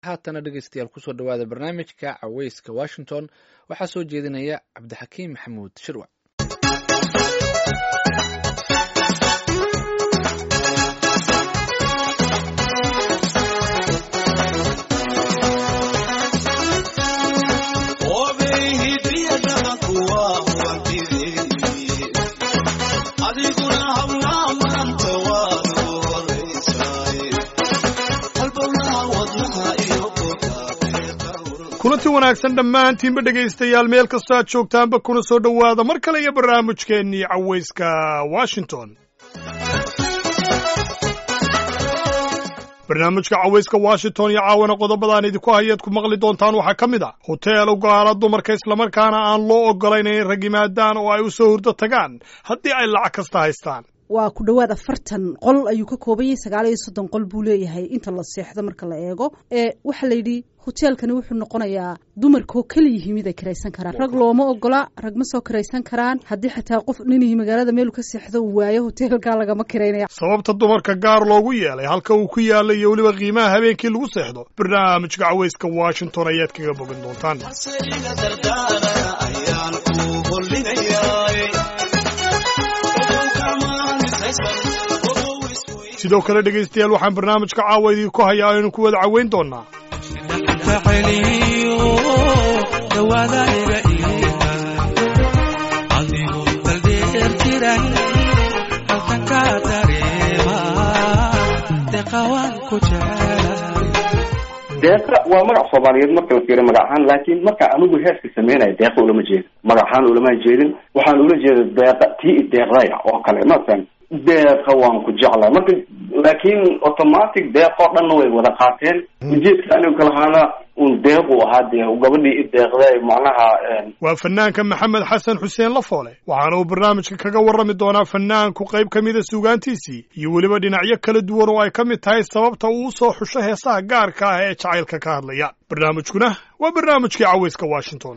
haatana dhegeystayaal kusoo dhawaada barnaamijka caweyska washington waxaa soo jeedinaya cabdixakiim maxamuud shirwac kulanti wanaagsan dhammaantiinba dhegaystayaal meel kastoo aad joogtaanba kuna soo dhowaada mar kale iyo barnaamijkeennii cawayska washington barnaamijka cawayska washington iyo caawana qodobadaan idinku hayaad ku maqli doontaan waxaa ka mid a hoteel u gaala dumarka islamarkaana aan loo oggolayn inay rag yimaadaan oo ay u soo hurdo tagaan haddii ay lacag kasta haystaan waa ku dhowaad afartan qol ayuu ka kooban yahay sagaal iyo soddon qol buu leeyahay inta la seexdo marka la eego ee waxaa la yidhi hoteelkani wuxuu noqonayaa dumarkoo keliyihi mid ay kiraysan karaan rag looma ogola rag ma soo kiraysan karaan haddii xataa qof ninihi magaalada meelu ka seexdo uu waayo hoteelkaa lagama kiraynaya sababta dumarka gaar loogu yeelay halka uu ku yaalla iyo weliba qiimaha habeenkii lagu seexdo barnaamijka cawayska washington ayaad kaga bogan doontaan sidoo kale dhegaystayaal waxaan barnaamijka caawa idinku hayaa aynu ku wada caweyn doonaa deeqa waa magac soomaaliyeed marka la fiiriyo magac ahaan laakiin marka anigu heeska sameynayo deeqa ulama jeedin magac ahaan ulama jeedin waxaan ula jeeda deeqa tii deeqdaya oo kale masalan deeqa waan ku jeclahay marka laakiin automatic deeqoo dhanna way wada qaateen ujeedka anigu kalahaana un deeq u ahaa dee gabadhii i deeqday macnaha waa fanaanka maxamed xasan xuseen lafoole waxaana uu barnaamijka kaga warrami doonaa fanaanku qayb ka mida suugaantiisii iyo weliba dhinacyo kala duwan oo ay ka mid tahay sababta uu u soo xusho heesaha gaarka ah ee jacaylka ka hadlaya barnaamijkuna waa barnaamijkii cawayska washington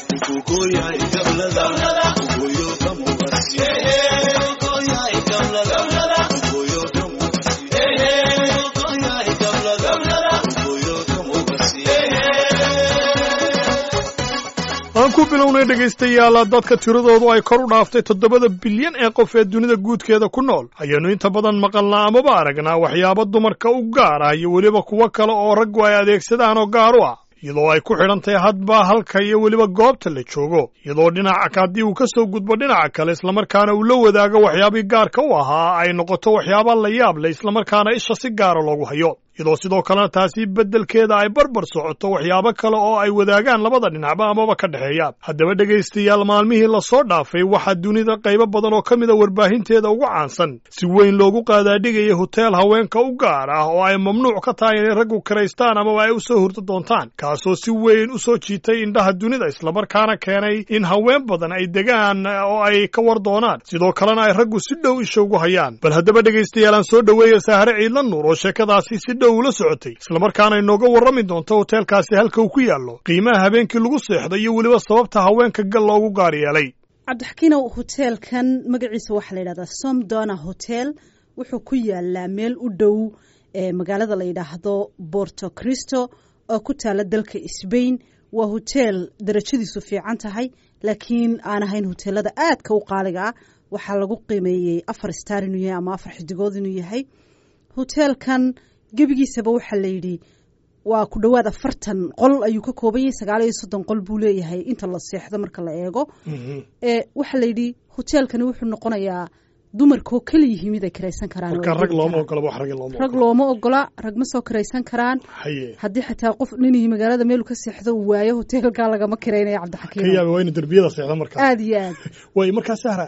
aan ku bilownay dhegaystayaal dadka tiradoodu ay kor u dhaaftay toddobada bilyan ee qof ee dunida guudkeeda ku nool ayaannu inta badan maqalnaa amaba aragnaa waxyaabo dumarka u gaar ah iyo weliba kuwo kale oo raggu ay adeegsadaan oo gaar u ah iyadoo ay ku xidhan tahay hadba halka iyo weliba goobta la joogo iyadoo dhinaca haddii uu ka soo gudbo dhinaca kale islamarkaana uu la wadaago waxyaabii gaarka u ahaa ay noqoto waxyaaba la yaab leh islamarkaana isha si gaara loogu hayo iyadoo sidoo kalena taasi beddelkeeda ay barbar socoto waxyaabo kale oo ay wadaagaan labada dhinacba amaba ka dhexeeya haddaba dhegaystayaal maalmihii lasoo dhaafay waxaa dunida qaybo badan oo ka mida warbaahinteeda ugu caansan si weyn loogu qaadaadhigaya hoteel haweenka u gaar ah oo ay mamnuuc ka tahay inay raggu kiraystaan amaba ay u soo hurdo doontaan kaasoo si weyn u soo jiitay indhaha dunida islamarkaana keenay in haween badan ay degaan oo ay ka war doonaan sidoo kalena ay raggu si dhow isha ugu hayaan bal haddaba dhegaystayaal aan soo dhoweeya saahare ciidla nuur oo sheekadaasi si dhow ula socotay islamarkaana inooga warrami doonto hoteelkaasi halka uu ku yaallo qiimaha habeenkii lagu seexdo iyo weliba sababta haweenka gal loogu gaar yeelay cabdixakiinow hoteelkan magaciisa waxaa la yidhahdaa somdona hotel wuxuu ku yaalaa meel u dhow ee magaalada la yidhaahdo borto cristo oo ku taala dalka sbain waa hoteel darajadiisu fiican tahay laakiin aan ahayn hoteelada aadka u qaaliga ah waxaa lagu qiimeeyey afar star inuu yahay ama afar xidigood inuu yahay hoteelkan gebigiisaba waxaa la yidhi waa ku dhowaad afartan qol ayuu ka kooban yahay sagaal iyo soddon qol buu leeyahay inta la seexdo marka la eego ee waxaa la yidhi hoteelkani wuxuu noqonayaa dumarkoo keliyihi mid ay kiraysan karaan rag looma ogola rag looma ogola rag ma soo kiraysan karaan haddii xataa qof ninihi magaalada meelu ka seexdo uu waayo hoteelkaa lagama kiraynaya cabdixakiim ka yaaba waa inu derbiyada seexda markaa aada iyo aad way markaa sahra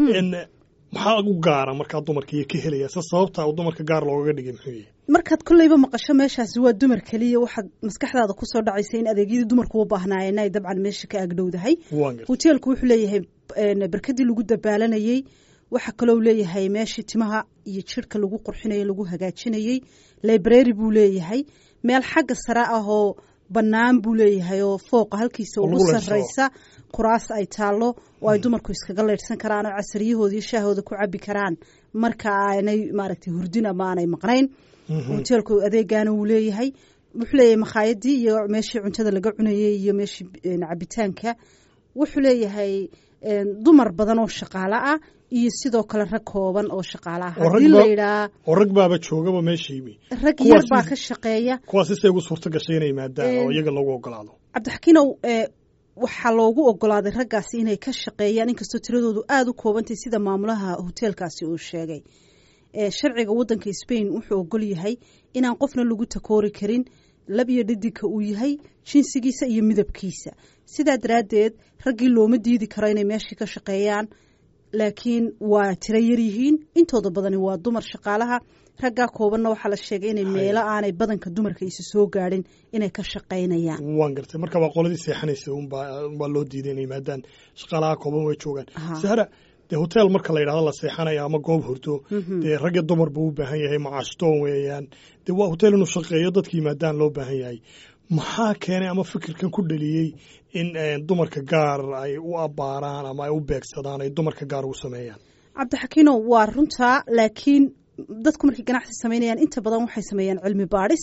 maxaa u gaara markaa dumarka iyo ka helaya se sababta dumarka gaar loogaga dhigay muxuu yahay markaad kolleyba maqasho meeshaasi waa dumar keliya waxaad maskaxdaada kusoo dhacaysa in adeegyadii dumarku u baahnaayeen ay dabcan meesha ka agdhowdahay hoteelku wuxuu leeyahay barkadii lagu dabaalanayey waxaa kaloo leeyahay meeshii timaha iyo jirhka lagu qurxinayey lagu hagaajinayey library buu leeyahay meel xagga sare ah oo bannaan buu leeyahay oo fooqa halkiisa ugu sarraysa kuraas ay taallo oo ay dumarku iskaga leydhsan karaan oo casariyahooda iyo shaahooda ku cabi karaan marka aanay maaragtay hurdin ama aanay maqnayn hoteelku adeegaana wuu leeyahay wuxuu leeyahay makhaayadii iyo meeshii cuntada laga cunayey iyo meeshii cabitaanka wuxuu leeyahay dumar badan oo shaqaalo ah iyo sidoo kale rag kooban oo shaqaalo ah haddii la yidhaa oo rag baaba joogaba meesha yimi rag yar baa ka shaqeeya kuwaas isay ugu suurto gashay inay maadaan oo iyaga loogu ogolaado cabdixakiinow waxaa loogu ogolaaday raggaasi inay ka shaqeeyaan inkastoo tiradoodu aada u koobantay sida maamulaha hoteelkaasi uu sheegay sharciga waddanka spain wuxuu ogol yahay inaan qofna lagu takoori karin lab iyo dhidinka uu yahay jinsigiisa iyo midabkiisa sidaa daraaddeed raggii looma diidi karo inay meeshii ka shaqeeyaan laakiin waa tiro yar yihiin intooda badani waa dumar shaqaalaha raggaa koobanna waxaa la sheegay inay meelo aanay badanka dumarka isa soo gaadhin inay ka shaqaynayaan waan gartay marka waa qoladii seexanaysa unbaa loo diiday inay yimaadaan shaqaalaha kooban way joogaan sahra dee hotel marka la yidhahdo la seexanayo ama goob hurdo dee rag iyo dumar buu u baahan yahay macaashtoon weeyaan dee waa hotel inuu shaqeeyo dadka yimaadaan loo baahan yahay maxaa keenay ama fikirkan ku dhaliyey in dumarka gaar ay u abbaaraan ama ay u beegsadaan ay dumarka gaar ugu sameeyaan cabdixakiino waa runtaa laakiin dadku markay ganacsi samaynayaan inta badan waxay sameeyaan cilmi baadhis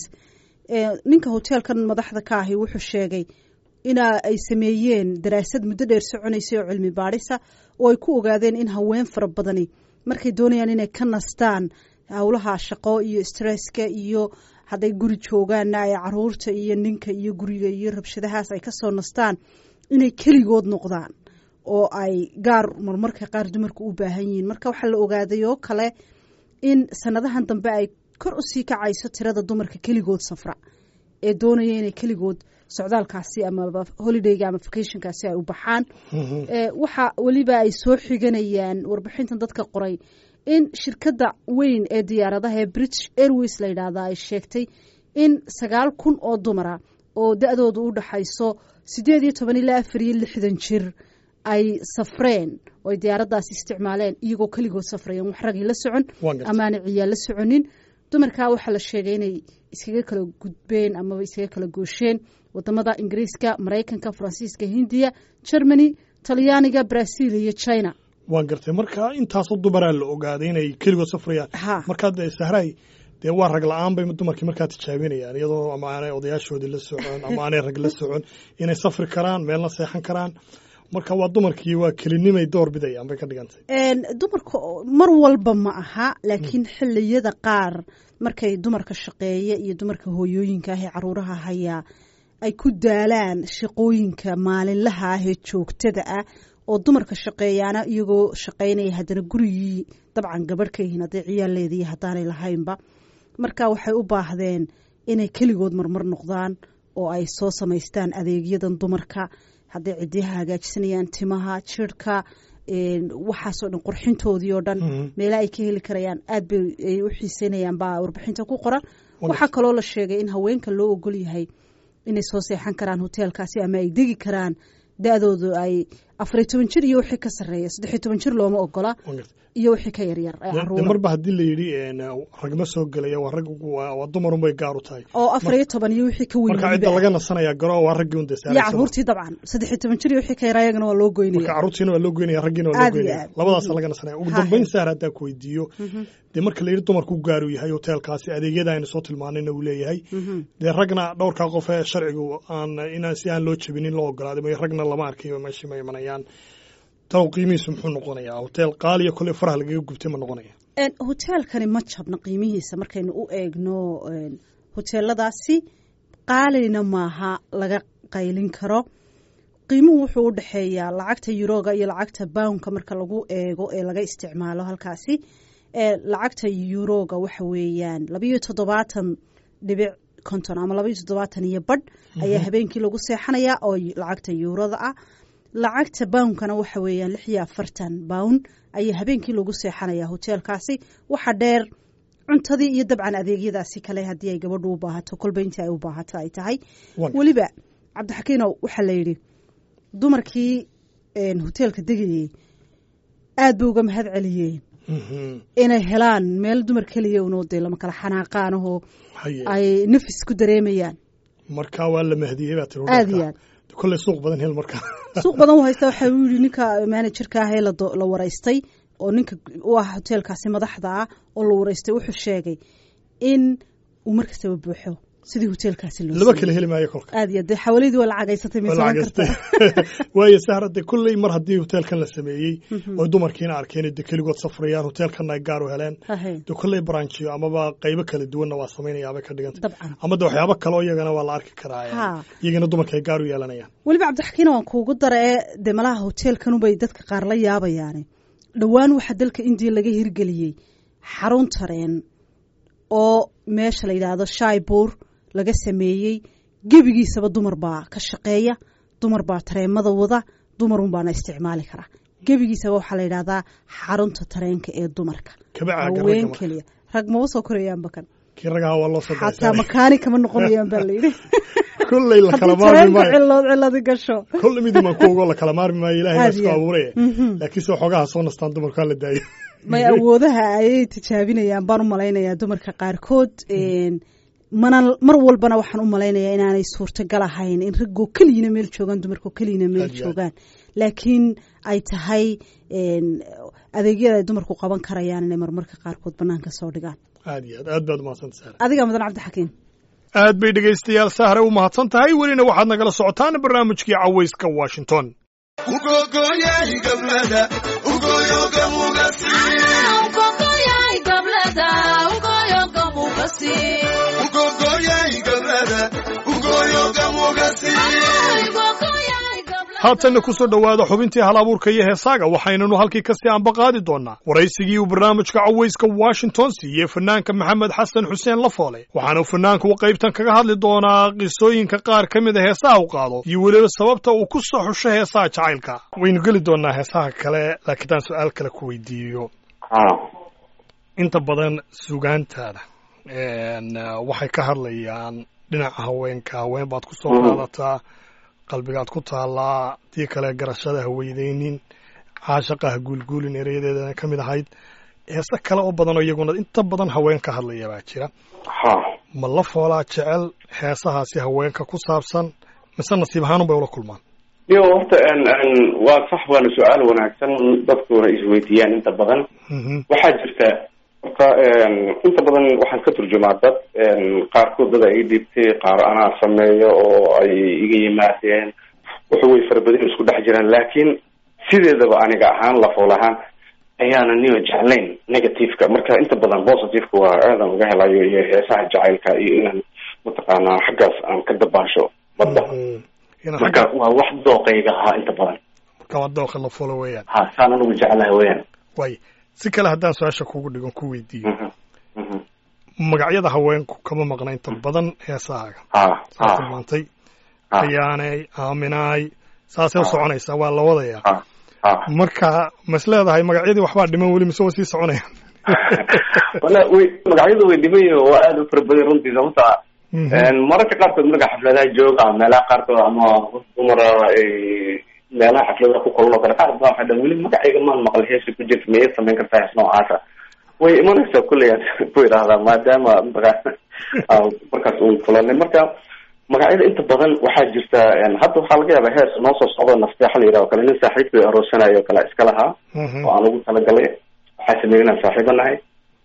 ninka hoteelkan madaxda ka ahi wuxuu sheegay ina ay sameeyeen daraasad muddo dheer soconaysay oo cilmi baadhisa oo ay ku ogaadeen in haween fara badani markay doonayaan inay ka nastaan howlaha shaqo iyo stresska iyo hadday guri joogaanna ay caruurta iyo ninka iyo guriga iyo rabshadahaas ay kasoo nastaan inay keligood noqdaan oo ay gaar marmarka qaar dumarka u baahan yihiin marka waxaa la ogaaday oo kale in sanadahan dambe ay kor usii kacayso tirada dumarka keligood safra ee doonaya inay keligood socdaalkaasi ama holidayga ama vacationkaasi ay u baxaan waxa weliba ay soo xiganayaan warbixintan dadka qoray in shirkadda weyn ee diyaaradaha ee british airways la yidhaahda ay sheegtay in sagaal kun oo dumara oo da-doodu u dhaxayso siddeed iyo toban ilaa afar iyo lixdan jir ay safreen oo ay diyaaraddaasi isticmaaleen iyagoo keligood safrayeen wax ragii la socon amaana ciyaal la soconin dumarkaa waxaa la sheegay inay iskaga kala gudbeen amaba iskaga kala goosheen wadamada ingiriiska maraykanka faransiiska hindiya germany talyaaniga brazil iyo china waan gartay marka intaasoo dumaraa la ogaaday inay keligood safrayaan markaa dee sahray dee waa rag la-aan bay dumarkii markaa tijaabinayaan iyadoo ama aanay odayaashoodii la socon ama aanay rag la socon inay safri karaan meelna seexan karaan marka waa dumarkii waa kelinimay door bidayaan bay ka dhigantay dumarka mar walba ma aha laakiin xiliyada qaar markay dumarka shaqeeya iyo dumarka hooyooyinka ah ee caruuraha hayaa ay ku daalaan shaqooyinka maalinlaha ah ee joogtada ah oo dumarka shaqeeyaana iyagoo shaqaynaya haddana gurigii dabcan gabadh ka yihiin hadday ciyaal leediyi haddaanay lahaynba marka waxay u baahdeen inay keligood marmar noqdaan oo ay soo samaystaan adeegyadan dumarka hadday ciddiyaha hagaajisanayaan timaha jirhka waxaasoo dhan qurxintoodii oo dhan meela ay ka heli karayaan aad bay ay u xiiseynayaan baa warbixinta ku qoran waxaa kaloo la sheegay in haweenka loo ogol yahay inay soo seexan karaan hoteelkaasi ama ay degi karaan da-doodu ay afariyo toban jir iyo wixii ka sarreeya saddexiyo toban jir looma ogola iyo wixii ka yaryar marba haddii la yidhi ragma soo gelaya waa rag waa dumarun bay gaar u tahay oo afariyo toban iyo wixii ka weyn marka cidda laga nasanaya garo waa raggii un iyo caruurtii dabcan saddexiyo toban jir iyo wixii ka yaraa iyagana waa loo goynaya marka caruurtiina waa loo goynaya raggiina waa loo goynaya labadaasa laga nasanaya ugu dambeyn sahar haddaa ku weydiiyo dee marka la yidhi dumarku gaaru yahay hoteelkaasi adeegyada aynu soo tilmaanayna uu leeyahay dee ragna dhowrkaa qof ee sharcigu aan inaan si aan loo jebinin loo ogolaaday may ragna lama arkayo meeshii ma imanayaan talow qiimihiisu muxuu noqonayaa hoteel qaaliya kolley faraha lagaga gubtay ma noqonaya hoteelkani ma jabna qiimihiisa markaynu u eegno hoteeladaasi qaalina maaha laga qaylin karo qiimuhu wuxuu u dhexeeyaa lacagta yuroga iyo lacagta bownka marka lagu eego ee laga isticmaalo halkaasi lacagta yuroga waxa weeyaan labayo toddobaatan dhibic konton ama labayo toddobaatan iyo badh ayaa habeenkii lagu seexanayaa oo lacagta yuurada ah lacagta bawnkana waxa weeyaan lix iyo afartan bawn ayaa habeenkii lagu seexanayaa hoteelkaasi waxa dheer cuntadii iyo dabcan adeegyadaasi kale haddii ay gabadhu u baahato kolba intii ay u baahato ay tahay weliba cabdixakiinow waxaa la yidhi dumarkii hoteelka degayey aad bay uga mahad celiyeen inay helaan meel dumar keliya unoo dee lama kala xanaaqaanahoo ay nafis ku dareemayaan marka waa la mahdiyey baa tiri aad iyo aad kolley suuq badan hel marka suuq badan u haysta waxa uu yidhi ninka manajerka ah ee la waraystay oo ninka u ah hoteelkaasi madaxda ah oo la waraystay wuxuu sheegay in uu markastaba buuxo sidii hoteelkaasi loo laba sameeyey. kala heli maayo kolka aad iyo dee xawalidii waa lacagaysatay may Waa samayn lacagaystay. kartaa waayo sahra de kulley mar haddii hoteelkan la sameeyey oo dumarkiina arkeen de keligood safrayaan hoteelkanna ay gaar u heleen Hahe, de kulley branchiyo amaba qaybo kala duwanna waa samaynayaabay ka dhigantay dabcan ama de waxyaabo kale oo iyagana waa la arki karaa Ha. iyagana dumarka ay gaar u yeelanayaan weliba cabdixakiina waan kuugu dara ee dee malaha hoteelkanubay dadka qaar la yaabayaane dhowaan waxaa dalka indiya laga hirgeliyey xarun tareen oo meesha la yidhaahdo shaibuur laga sameeyey gebigiisaba dumar baa ka shaqeeya dumar baa tareemada wada dumarun baana isticmaali karaa gebigiisaba waxaa la yidhahdaa xarunta tareenka ee dumarka kaba caagan haween ragga keliya rag maba soo korayaanba kan kii ragaha waa loo soo xataa gaasaaray makaani kama noqonayaan baa layidhi kulley la kala haddii maarmi tareenku maayo cilood ciladi gasho kulle midumaan ku ogo la kala maarmi maayo ilahay baa Aad isku iyo aad. abuuraya Mhm. laakiin soo xogaha soo nastaan dumarku ha la daayo may awoodaha ayay tijaabinayaan baan u malaynayaa dumarka qaarkood een, mana mar walbana waxaan u malaynayaa inaanay suurtagal ahayn in raggoo keliyina meel joogaan dumarkoo keliyina meel Aad iyo aad. joogaan laakiin ay tahay een, adeegyada ay dumarku qaban karayaan inay marmarka qaarkood banaanka soo dhigaan aad iyo aad aad baad umahadsanta sahra adiga mudan cabdixakiin aad bay dhegaystayaal sahre u mahadsan tahay welina waxaad nagala socotaan barnaamijkii cawayska washington haatanna ku soo dhowaada xubintii hal abuurka iyo heesaaga waxaynanu halkii kasii ambaqaadi doonnaa waraysigii uu barnaamijka cawayska washington siiyey fanaanka maxamed xasan xuseen lafoole waxaana fanaanku qaybtan kaga hadli doonaa qisooyinka qaar ka mid a heesaha u qaado iyo weliba sababta uu ku soo xusho heesaha jacaylka waynu geli doonaa heesaha kale laakiin taan su-aal kale ku weydiiyo ha inta badan sugaantaada een, uh, waxay ka hadlayaan dhinaca haweenka haween baad ku soo Mhm. qaadataa qalbigaad ku taallaa tii kale garashada ha weydeynin caashaqa ha guulguulin ereyadeedana ka mid ahayd heese kale oo badan oo iyaguna inta badan haween ka hadlaya baa jira ha ma la foolaa jecel heesahaasi haweenka ku saabsan mise nasiib ahaanun bay ula kulmaan iyo horta n n waa sax waana su-aal wanaagsan dadkuna isweydiiyaan inta badan Mhm. waxaa jirta horta inta badan waxaan ka turjumaa dad qaarkood dad ay dhibtay qaar anaa sameeyo oo ay iga yimaadeen wuxuu way farabadin isku dhex jiraan laakiin sideedaba aniga ahaan lafool ahaan ayaana niyo jeclayn negativeka marka inta badan positiveka waa aadan uga helayo iyo heesaha jacaylka iyo inaan mataqaanaa xaggaas aan ka dabaasho badda Mhm. Ina marka xagga- waa wax dooqayga ahaa inta badan marka waa dooqa la foolo weeyaan ha saan anigu jeclaha weyaan waay si kale haddaan su-aasha kugu dhigon ku weydiiyo Mhm. Mhm. magacyada haweenku kama maqna inta badan heesahaaga ha saa ha tilmaantay ha ayaanay aaminaay saasay u Ah. soconaysaa waa la wadayaa ha ha marka mas leedahay magacyadii waxbaa dhiman weli mise waa sii soconayaan wala way magacyadu way dhiban yihiin waa aada u fara badan runtii sababta Mhm. mararka qaarkood marka xafladaha jooga ama meelaha qaarkood ama dumara ay meelaha xafladaha ku kulan oo kale qaar baa waxay dhahan weli magacayga maan maqal heesa ku jirta miyay samayn kartaa hees noocaasa way imanaysaa kulley aan ku idhaahdaa maadaama maga- aan markaas uun kulanay marka magacyada inta badan waxaa jirta hadda waxaa laga yaabaa hees noo soo socdo nafteexa la yidhaha o kale nin saaxiibkay aroosanayo o kale iska lahaa Mhm. oo aan ugu talagalay waxaa sameeyey inaan saaxiibo nahay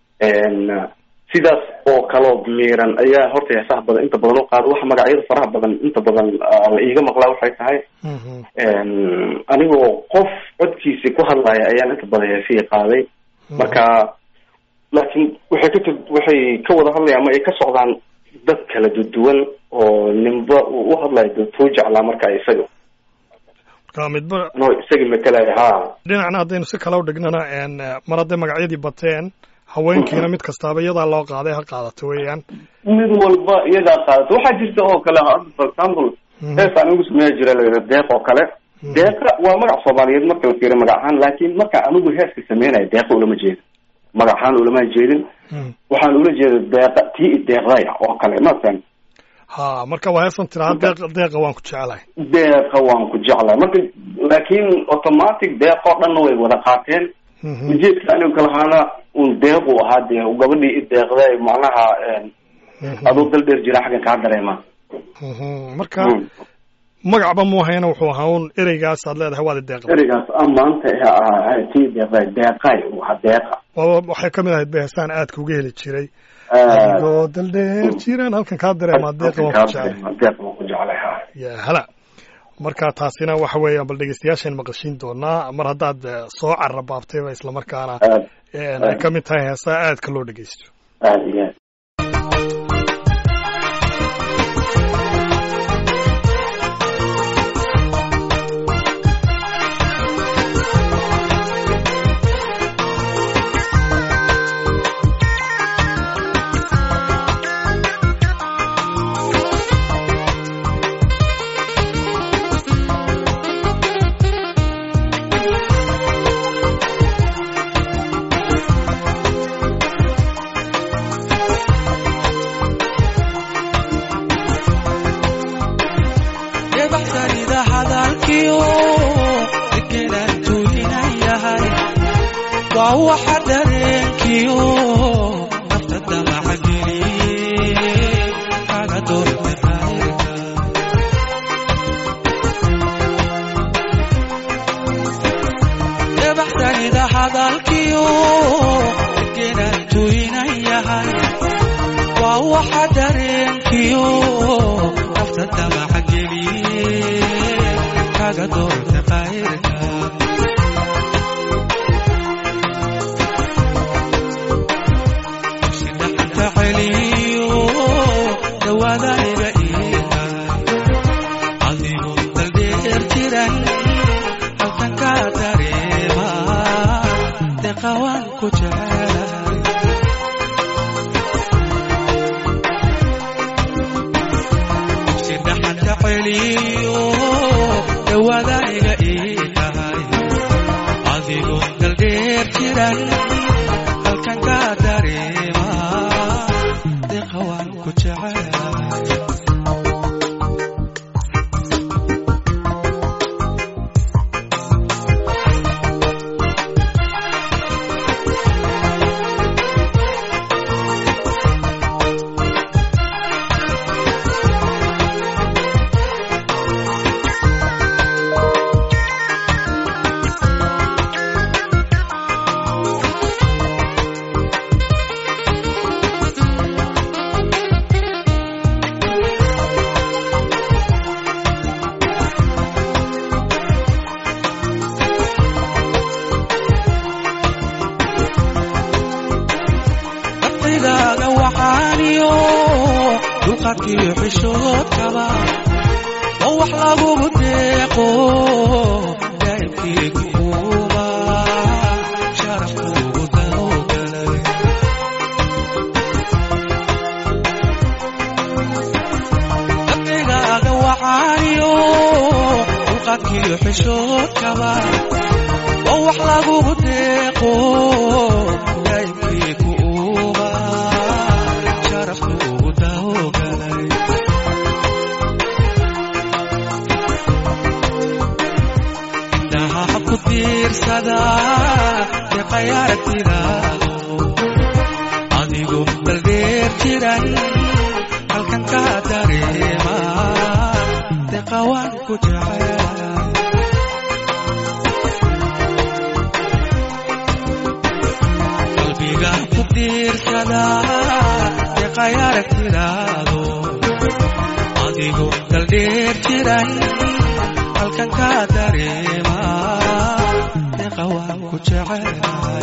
sidaas oo kaloo miiran ayaa horta heesaha badan inta badan u qaada waxa magacyada faraha badan inta badan ah, la iiga maqlaa waxay tahay Mhm. anigoo qof codkiisi ku hadlaya ayaan inta badan heesihii qaaday marka laakiin waxay ka tur- waxay ka wada hadlayaan ama ay ka socdaan dad kala duwan oo ninba uu u hadlayo dadkuu jeclaa marka isaga marka midba no isaga matalaya ha dhinacna haddaynu si kale u dhignana een, mar hadday magacyadii bateen haweenkiina mid kastaaba iyadaa loo qaaday ha qaadato weeyaan mid walba iyadaa qaadato waxaa jirta oo kale hadda for example Mhm. heesaan ugu sameeya jira la yidhaha deeq oo kale deeqa waa magac soomaaliyeed marka la fiiriyo magac ahaan laakiin marka anigu heeska sameynayo deeqa ulama jeedin magac ahaan ulama jeedin Mhm. waxaan ula jeeda deeqa tii deeqdaya oo kale masalan ha marka waa heesan tiraa deeqa deeqa waan ku jecelahay deeqa waan ku jeclahay marka laakiin automatic deeqoo dhanna way wada qaateen Mhm. ujeedka anigu kalahaana un deequ ahaa dee gabadhii i deeqday macnaha Mhm. aduu dal dheer jira xaggan kaa dareema Mhm. marka Mm. magacba mu hayna wuxuu ahaa un ereygaas aad leedahay waad i deeqda ereygaas amaanta ee ahaa tii deeqday deeqay uu ahaa deeqa waaba waxay ka mid ahayd ba heesaan aadka uga heli jiray aad adigoo daldheer jiraan halkan kaa dareemaa deeqa waan ku jeclay deeq waan ku jeclay ha ya hala marka taasina waxa weeyaan bal dhegeystayaashaan maqashiin doonaa mar haddaad eh, soo carabaabtayba islamarkaana aad een, ay ka mid tahay heesaa aadka loo dhegeysto aad iyo aad debaxsanida hadalkiyo degenaan tuulinan yahay waa waxa dareenkiyo nafta damaca geliye kaga doorta khayrka debaxsanida hadalkiyo degenaan tuulinan yahay waa waxa dareenkiyo nafta damaca geliye kaga doorta khayrka sidhaxanta celiyo dhawaadaniga iihay adigu daldheer jiran halkan ka dareema deqawaan ku jecelahay sidhaxanta celiyo dhawaadaniga ii tahay adigoo daldheer jiran halkan ka dareema deqawaan ku jecelahay qalbigaaga waxaaniyo dulqadkiyo xishoodkaba oo wax lagugu deeqo daa'imkii kuuba sharafkuugu dawgalay qalbigaaga waxaaniyo dulqadkiyo xishoodkaba oo wax lagugu deeqo daa'imkii kuuba sharafkuugu dawgalay indhaha ku tiirsada deqay aragtidaado adigu daldheer jiran halkan ka dareema deqawaan ku jecelahay qalbiga ku tiirsada deqay aragtidaado adigu daldheer jiran halkan ka dareema deqawaan ku jecelahay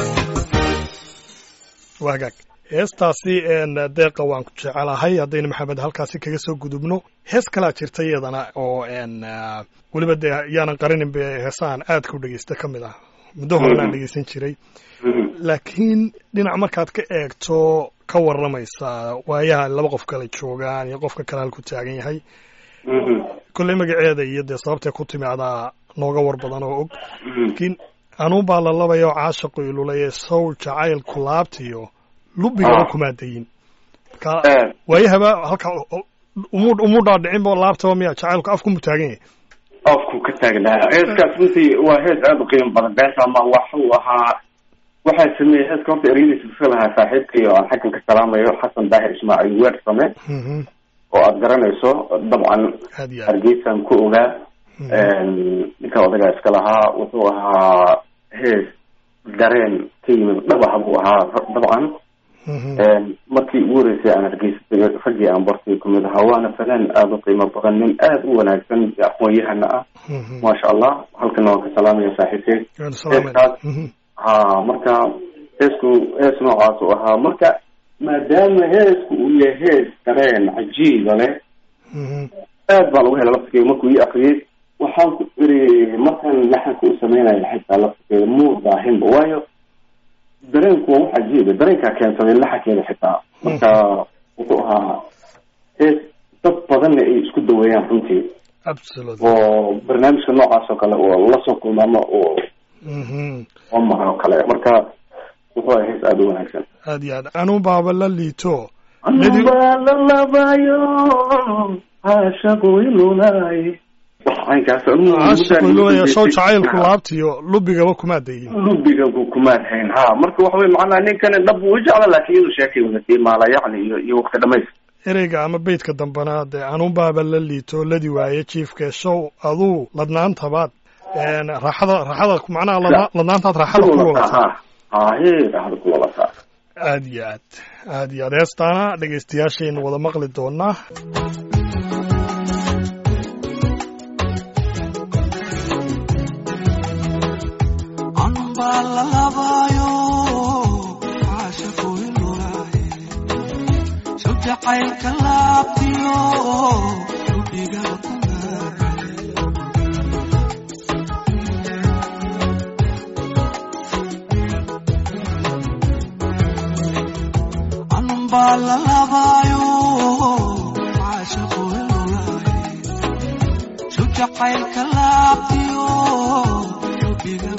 waa hagaag heestaasi een, deeqa waan ku jecelahay haddaynu maxamed halkaasi kaga soo gudubno hees kalaa jirta iyadana oo een, ah, weliba dee yaanan qarinin be heesahan aadka u dhegeysta ka mid ah muddo horen aan dhegeysan jiray laakiin dhinac markaad ka eegto ka waramaysa waayaha laba qof kale joogaan iyo qofka kale halku taagan yahay kolley magaceeda iyo dee sababtay ku timi adaa nooga war badan oo og laakiin anuun baa la labayo caashaqu ilulaye sowl jacaylku laabtiyo lubigaba Ah. kumaa dayin marka Eh. waayahaba halka umu umu dhaadhicinba laabtaba miya jacaylku afku mu taagan yahay afku ka taagnaa heeskaas runtii waa hees aada u qiimo badan bees ama waxuu ahaa waxaa sameeyey heeska horta ereyadiisa iska lahaa saaxiibkii oo aan xaggan ka salaamayo xasan daahir ismaaciil weer same Mhm. oo aada garanayso dabcan aad iyo aad hargeysaan ku ogaa Mhm. ninka odagaa iska lahaa wuxuu ahaa hees dareen ka yimid dhabaha buu ahaa dabcan markii ugu horeysay aan hargeysatay raggii aan bartay kumid ahaa waana fanaan aada u qiimo badan nin aada u wanaagsan aqoon-yahana ah maasha allah halkana waan ka salaamaya saaxiibkey heeskaas ha marka heesku hees noocaas u ahaa marka maadaama heesku uu yahay hees dareen cajiiba leh aad baan uga helay laftirkeeda markuu ii akriyey waxaan ku iri markaan laxanka u sameynaya xitaa laftirkeeda muu daahinba waayo dareenku waa wax cajiiba dareenkaa keensaday laxankeeda xitaa marka wuxuu ahaa hees dad badanna ay isku daweeyaan runtii oo barnaamijka noocaas oo kale oo lasoo kulmaamo oo oo mara oo kale marka wuxuu ahaa hees aada u wanaagsan aad iyo aad anuu baaba la liito anubaa la labayo caashaqu ilulaay caashaqilulaya sow jacaylku laabtiyo lubigaba kumaa dayin lubiga kumaad hayn ha marka waxa wey macnaha ninkani dhab uu jecla laakiin inuu sheekay wadatay maala yacni iyo iyo waqti dhamays ereyga ama beydka dambana dee anuunbaaba la liito ladi waaye jiifke sow aduu ladnaantabaad raaxada raaxada macnaha ladna ladnaantaad raaxada ku walataa hahe raaxada ku walataa aad iyo aad aad iyo aad heestaana dhegaystayaashaynu wada maqli doonaa jacaylka laabtiyo rubiga anunbaa la labaayo caashaqu ilulaay su jacaylka laabtiyo rubiga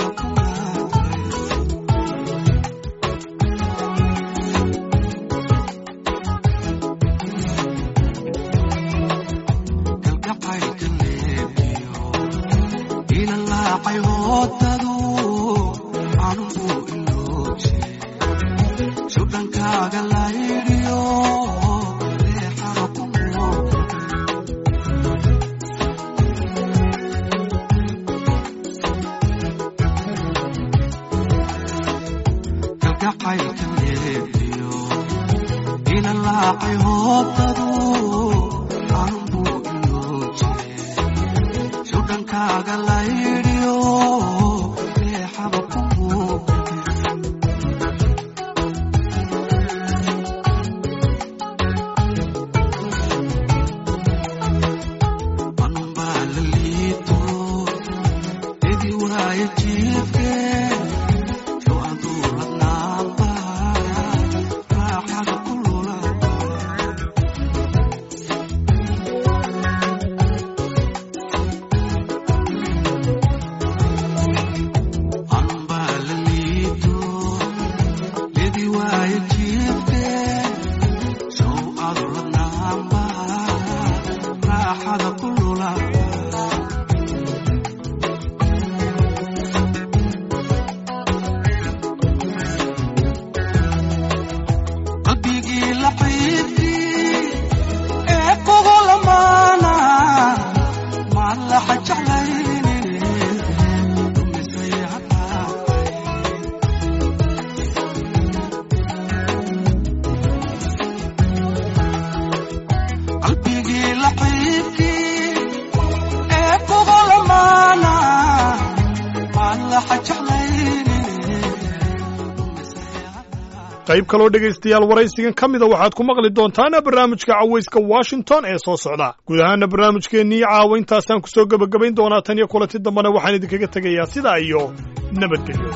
qayb kaloo dhegaystayaal waraysigan ka mida waxaad ku maqli doontaana barnaamijka cawayska washington ee soo socda guud ahaana barnaamijkeennii caawa intaasaan ku soo gebagabayn doonaa tan iyo kulanti dambena waxaan idinkaga tegayaa sidaa iyo nabadgelyo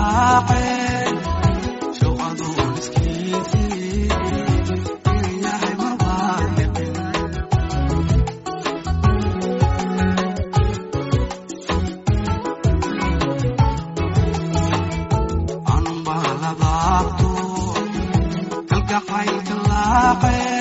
laaceen shawqadoon iskiisii yahay mabaayiqin anunbaa labaabto kalgacaylka laaceen